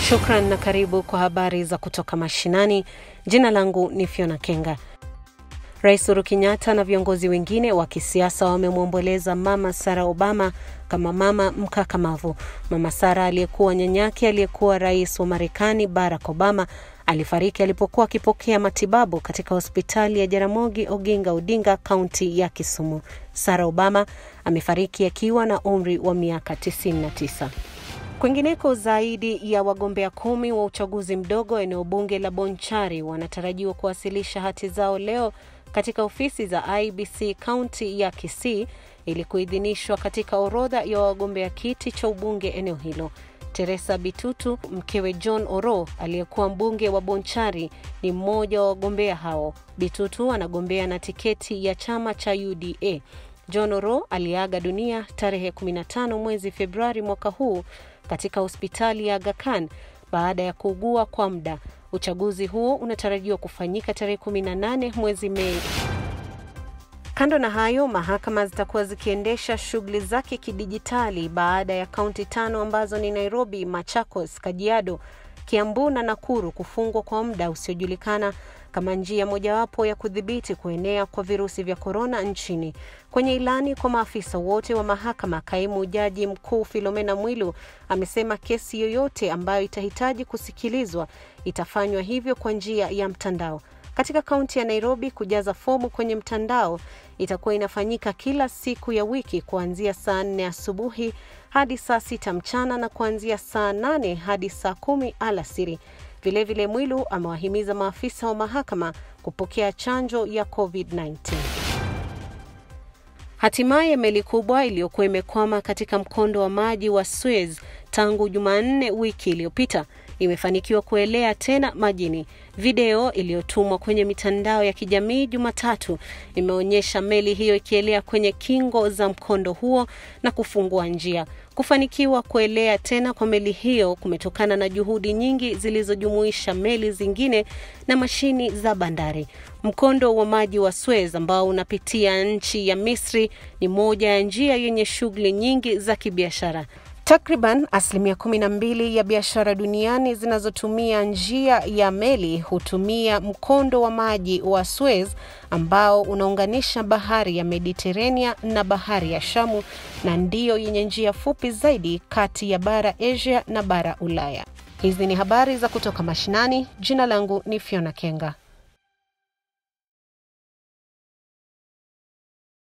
Shukran na karibu kwa habari za kutoka mashinani. Jina langu ni Fiona Kenga. Rais Uhuru Kenyatta na viongozi wengine wa kisiasa wamemwomboleza Mama Sarah Obama kama mama mkakamavu. Mama Sarah aliyekuwa nyanyake aliyekuwa rais wa Marekani Barack Obama alifariki alipokuwa akipokea matibabu katika hospitali ya Jaramogi Oginga Odinga, kaunti ya Kisumu. Sarah Obama amefariki akiwa na umri wa miaka 99. Kwingineko, zaidi ya wagombea kumi wa uchaguzi mdogo eneo bunge la Bonchari wanatarajiwa kuwasilisha hati zao leo katika ofisi za IBC kaunti ya Kisii ili kuidhinishwa katika orodha ya wagombea kiti cha ubunge eneo hilo. Teresa Bitutu, mkewe John Oro aliyekuwa mbunge wa Bonchari, ni mmoja wa wagombea hao. Bitutu anagombea na tiketi ya chama cha UDA. John Oro aliaga dunia tarehe 15 mwezi Februari mwaka huu katika hospitali ya Aga Khan baada ya kuugua kwa muda. Uchaguzi huo unatarajiwa kufanyika tarehe 18 mwezi Mei. Kando na hayo, mahakama zitakuwa zikiendesha shughuli zake kidijitali baada ya kaunti tano ambazo ni Nairobi, Machakos, Kajiado, Kiambu na Nakuru kufungwa kwa muda usiojulikana kama njia mojawapo ya kudhibiti kuenea kwa virusi vya korona nchini. Kwenye ilani kwa maafisa wote wa mahakama, kaimu jaji mkuu Filomena Mwilu amesema kesi yoyote ambayo itahitaji kusikilizwa itafanywa hivyo kwa njia ya mtandao. Katika kaunti ya Nairobi, kujaza fomu kwenye mtandao itakuwa inafanyika kila siku ya wiki kuanzia saa nne asubuhi hadi saa sita mchana na kuanzia saa nane hadi saa kumi alasiri. Vilevile, Mwilu amewahimiza maafisa wa mahakama kupokea chanjo ya COVID-19. Hatimaye meli kubwa iliyokuwa imekwama katika mkondo wa maji wa Suez tangu Jumanne wiki iliyopita imefanikiwa kuelea tena majini. Video iliyotumwa kwenye mitandao ya kijamii Jumatatu imeonyesha meli hiyo ikielea kwenye kingo za mkondo huo na kufungua njia. Kufanikiwa kuelea tena kwa meli hiyo kumetokana na juhudi nyingi zilizojumuisha meli zingine na mashini za bandari. Mkondo wa maji wa Suez ambao unapitia nchi ya Misri ni moja ya njia yenye shughuli nyingi za kibiashara. Takriban asilimia kumi na mbili ya biashara duniani zinazotumia njia ya meli hutumia mkondo wa maji wa Suez ambao unaunganisha bahari ya Mediterania na bahari ya Shamu na ndiyo yenye njia fupi zaidi kati ya bara Asia na bara Ulaya. Hizi ni habari za kutoka mashinani. Jina langu ni Fiona Kenga.